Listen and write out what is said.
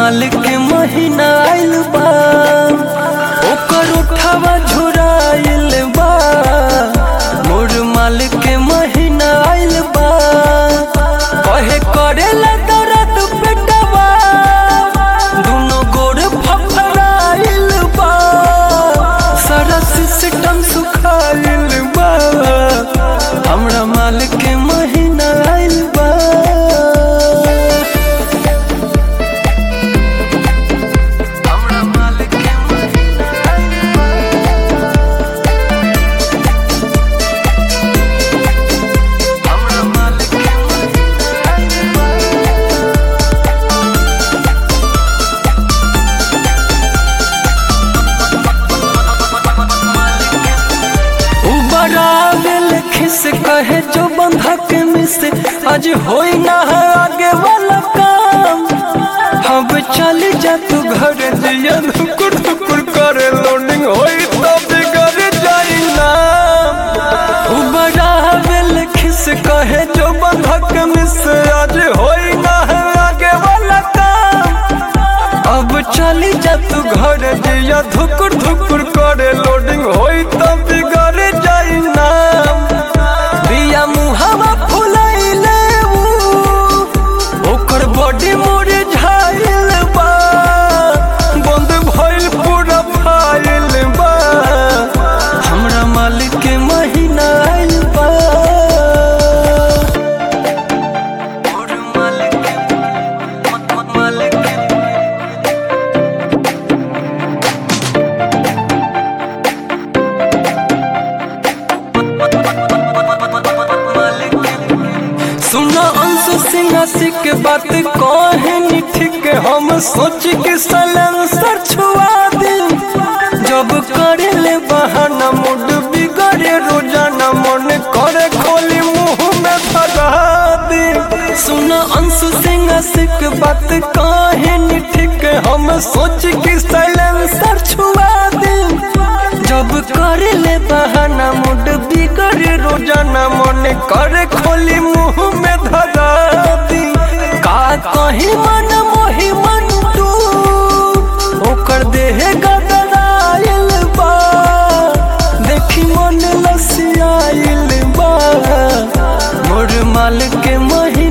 माल के महीना आइल बा ओकर उठावा झुराइल बा मोर माल के महीना आइल बा कहे करेला दर्द पेटवा दुनो गोड़ फफराइल बा सारा सिस्टम सुखाइल बा हमरा माल के महीना आइल बा हमरा माल के महीना आइल बा हमरा माल के महीना आइल बा उबरावेल खिस कहे जो बंधक मिस आज होई ना है आगे वाला काम अब चल जा तू घर दिया धुकुर धुकुर करे लोडिंग होई तो बिगड़ जाई ना उबरावेल खिस कहे जो बंधक मिस आज होई ना है आगे वाला काम अब चली जा तू घर दिया धुकुर धुकुर करे लोडिंग होई तो बिगड़ जाई ना बिया मुहावा फुलाइले ऊ, ओकर बॉडी मोरे झाइल बा बंद भइल पूरा फाइल बा हमरा मालिक के महीना आइल बा और मालिक के मालिक के सुना अंशु सिंहासी के बात कहे नी ठीक हम सोच के सलेंसर छुआ दी जब करे ले बहाना मूड बिगड़े रोजाना मन करे खोली मुंह में धरा दी सुना अंशु सिंहासी के बात कहे नी ठीक हम सोच के सलेंसर छुआ दी जब करे ले बहाना मूड बिगड़े रोजाना मन करे खोली मुंह में धरा दी का कहीं मन मोही मन तू ओकर देह गदराइल बा देखी मन लसियाइल बा मोर माल के मही